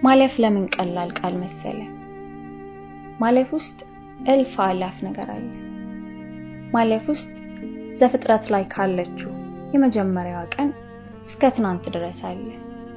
ማለፍ ለምን ቀላል ቃል መሰለ? ማለፍ ውስጥ እልፍ አላፍ ነገር አለ። ማለፍ ውስጥ ዘፍጥረት ላይ ካለችው የመጀመሪያዋ ቀን እስከ ትናንት ድረስ አለ።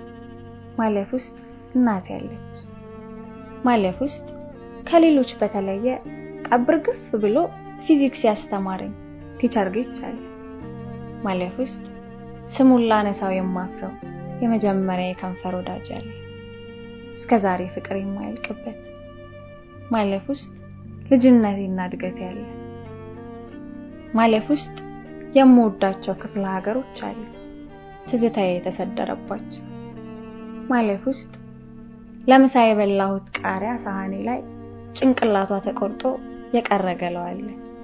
ማለፍ ውስጥ እናት ያለች። ማለፍ ውስጥ ከሌሎች በተለየ ቀብርግፍ ብሎ ፊዚክስ ያስተማረኝ ቲቸር ጌች አለ። ማለፍ ውስጥ ስሙን ላነሳው የማፍረው የመጀመሪያ የከንፈር ወዳጅ አለ። እስከ ዛሬ ፍቅር የማያልቅበት ማለፍ ውስጥ ልጅነቴና እድገት ያለ ማለፍ ውስጥ የምወዳቸው ክፍለ ሀገሮች አሉ ትዝታዬ የተሰደረባቸው ማለፍ ውስጥ ለምሳ የበላሁት ቃሪያ ሳህኔ ላይ ጭንቅላቷ ተቆርጦ የቀረ ገለው አለ።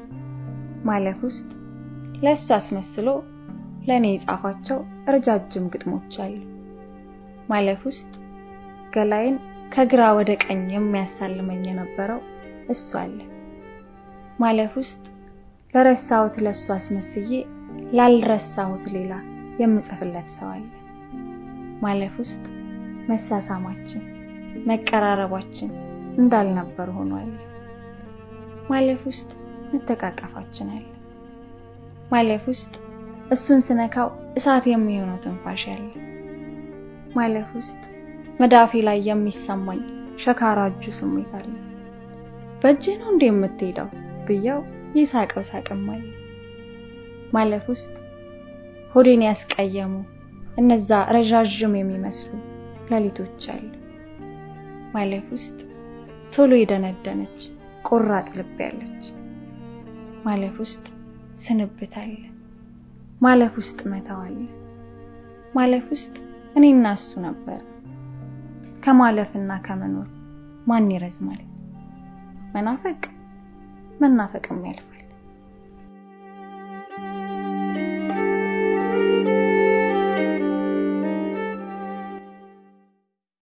ማለፍ ውስጥ ለእሱ አስመስሎ ለእኔ የጻፋቸው ረጃጅም ግጥሞች አሉ። ማለፍ ውስጥ ገላይን ከግራ ወደ ቀኝ የሚያሳልመኝ የነበረው እሱ አለ። ማለፍ ውስጥ ለረሳሁት ለእሱ አስመስዬ ላልረሳሁት ሌላ የምጽፍለት ሰው አለ። ማለፍ ውስጥ መሳሳማችን፣ መቀራረባችን እንዳልነበር ሆኗል። ማለፍ ውስጥ መተቃቀፋችን አለ። ማለፍ ውስጥ እሱን ስነካው እሳት የሚሆነው ትንፋሽ አለ። ማለፍ ውስጥ መዳፊ ላይ የሚሰማኝ ሸካራ እጁ ስሜት አለ። በእጅ ነው እንዴ የምትሄደው ብየው ይሳቀው ሳቅማል። ማለፍ ውስጥ ሆዴን ያስቀየሙ እነዛ ረዣዥም የሚመስሉ ሌሊቶች አሉ። ማለፍ ውስጥ ቶሎ የደነደነች ቆራጥ ልብ ያለች። ማለፍ ውስጥ ስንብት አለ። ማለፍ ውስጥ መተው አለ። ማለፍ ውስጥ እኔና እሱ ነበር። ከማለፍና ከመኖር ማን ይረዝማል? መናፈቅ መናፈቅም ያልፋል።